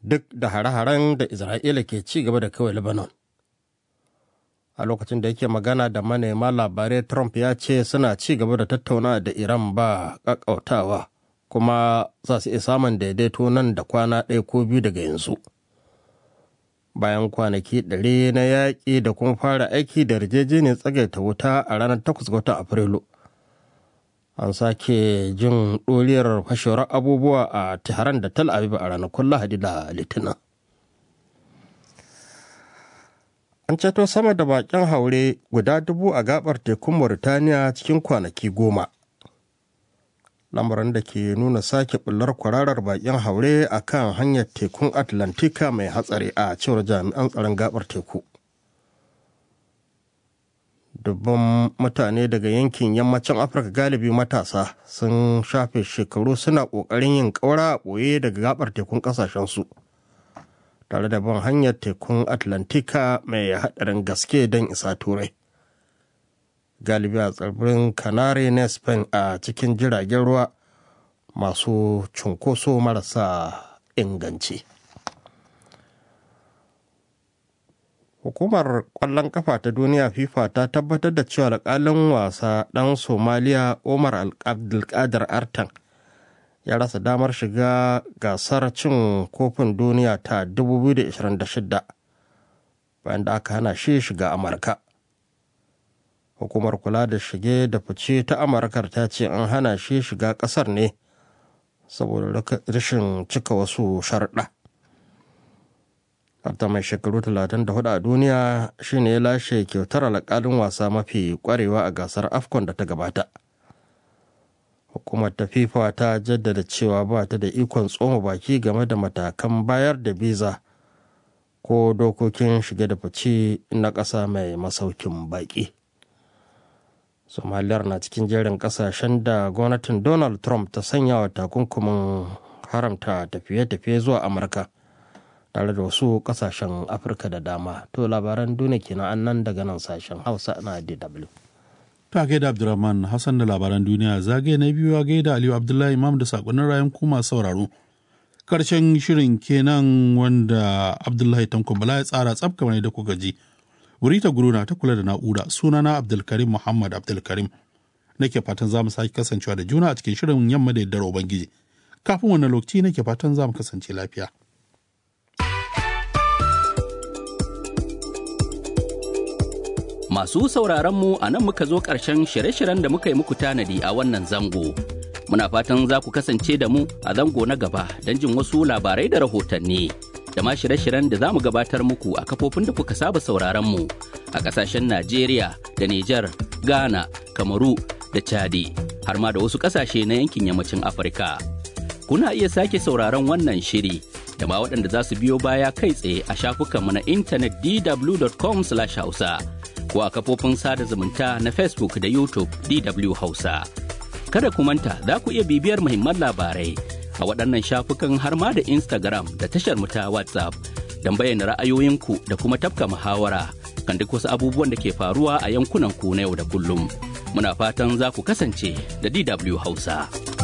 duk da hare-haren da isra'ila ke ci gaba da kawai lebanon a lokacin da yake magana da manema labarai trump ya ce suna ci gaba da tattauna da iran ba ƙaƙƙautawa kuma za su iya samun daidaito nan da kwana ɗaya ko biyu daga yanzu bayan kwanaki ɗari na yaƙi da kuma fara aiki da yarjejeniyar tsagaita wuta a ranar 8 ga watan afrilu an sake jin ɗoriyar fashewar abubuwa a tehran da tel aviv a ranakun lahadi da litinin an ceto sama da bakin haure guda dubu a gabar tekun mauritaniya cikin kwanaki goma lamarin da ke nuna sake bullar kwararar bakin haure a kan hanyar tekun atlantika mai hatsari a cewar jami'an tsaron gabar teku dubban mutane daga yankin yammacin afirka galibi matasa sun shafe shekaru suna ƙoƙarin yin ƙaura a ɓoye daga gabar tekun ƙasashensu tare da bin hanyar tekun atlantika mai haɗarin gaske don isa turai galibi a tsibirin canary na spain a cikin jiragen ruwa masu cunkoso marasa inganci hukumar kwallon kafa ta duniya fifa ta tabbatar da cewa alƙalin wasa ɗan somaliya omar abdulkadir artan ya rasa damar shiga gasar cin kofin duniya ta 2026 bayan da aka hana shi shiga amurka hukumar kula da shige da fice ta amurkar ta ce an hana shi shiga kasar ne saboda rashin cika wasu sharɗa ta mai shekaru 34 a duniya shine ya lashe kyautar alƙalin wasa mafi kwarewa a gasar afcon da ta gabata hukumar ta fifa ta jaddada cewa ba ta da ikon tsoma baki game da matakan bayar da biza ko dokokin shige da fice na ƙasa mai masaukin baƙi somaliyar na cikin jerin ƙasashen da gwamnatin donald trump ta sanya wa takunkumin haramta tafiye-tafiye zuwa amurka tare da wasu ƙasashen afirka da dama to labaran duniya kenan annan daga nan sashen hausa na dw ta gaida abdulrahman hassan da labaran duniya zagaye na biyu a gaida aliyu abdullahi imam da sakonnin rayan kuma sauraro karshen shirin kenan wanda abdullahi tanko bala ya tsara tsab kamar da kuka ji wurita guruna ta kula da na'ura sunana abdulkarim muhammad abdulkarim nake fatan za mu sake kasancewa da juna a cikin shirin yamma da yaddar ubangiji kafin wannan lokaci nake fatan za mu kasance lafiya Masu sauraronmu a nan muka zo ƙarshen shirye-shiryen da muka yi muku tanadi a wannan zango. Muna fatan za ku kasance da mu a zango na gaba don jin wasu labarai da rahotanni. Da ma shirye-shiryen da za mu gabatar muku a kafofin da kuka saba sauraronmu a ƙasashen Najeriya da Nijar, Ghana, Kamaru da Chadi, har ma da wasu ƙasashe na yankin yammacin Afirka. Kuna iya sake sauraron wannan shiri da ma waɗanda za su biyo baya kai tsaye a shafukanmu na intanet dw.com/hausa. ko a kafofin sada zumunta na Facebook da YouTube DW Hausa. Kada ku manta za ku iya bibiyar muhimman labarai a waɗannan shafukan har ma da Instagram da tashar mu ta WhatsApp don bayyana ra'ayoyinku da kuma tafka muhawara kan duk wasu abubuwan da ke faruwa a yankunan ku na yau da kullum. Muna fatan za ku kasance da DW Hausa.